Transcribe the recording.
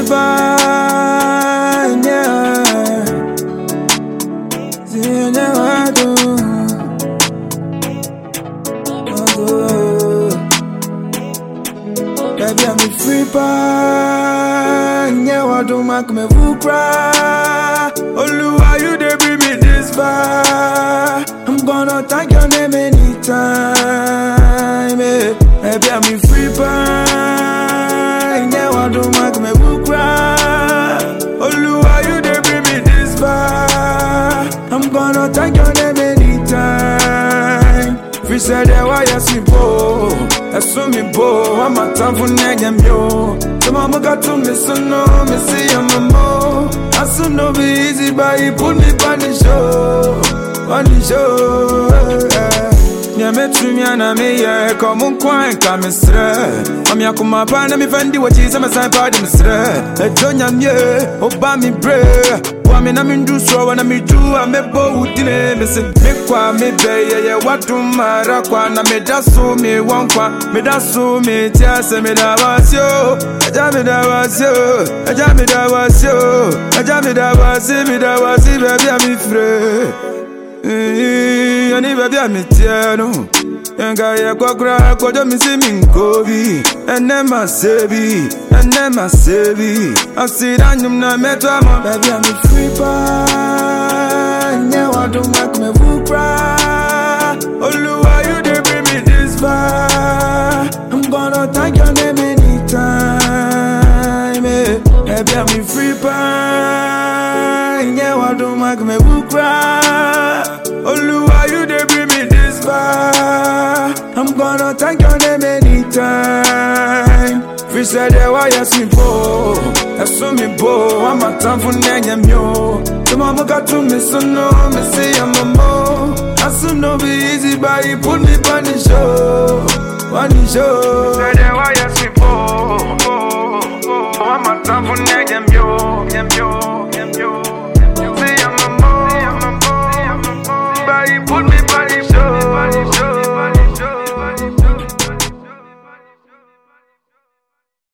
free by, yeah. See you never do. Oh, Baby, I'm a free by, yeah. What do make me who cry? Oluwa, you dey bring me this far. I'm gonna thank your name anytime. eh. Baby, I'm a free by, yeah. What do make me who cry? Oluwa, you dey bring me this far. I'm gonna thank your name anytime. Free said that why you see bo, that's so me bo. I'm a time for nigga yo. So mama got to me so no, me see I'm a mo. I so no be easy, but he put me on the show, on the show. Yeah. Yeah, me trim ya na me yeah, come on kwine ka me sre. Am ya kuma pa na me fendi what is me sign pa de me sre. E jonya me, oba mi bre. Wa me na me ndu so wa na me du a me bo udine me se me kwa me be ye ye watu mara kwa na me da so me wan kwa me da so me tia se me da wasyo. Aja me da wasyo, aja me da wasyo, aja me da wasi me da wasi baby a mi free. Eh, ani baby I'm tiano Yenga ye kwa kura kojo mi si mi nkobi Ene ma sebi, ene ma sebi Asira nyum na metwa mo Baby I'm a free pa Nye wadu mak me vukra Oluwa you dey bring me this far I'm gonna thank your name anytime eh. Baby I'm a free pa Nye wadu mak me vukra Oluwa, you dey bring me this far. I'm gonna thank your name anytime. Free said that why you see bo, that's so me bo. I'm a time for nanya myo. So mama got to me so no, me say I'm a mo. I so no be easy, but he put me on the show, on the show.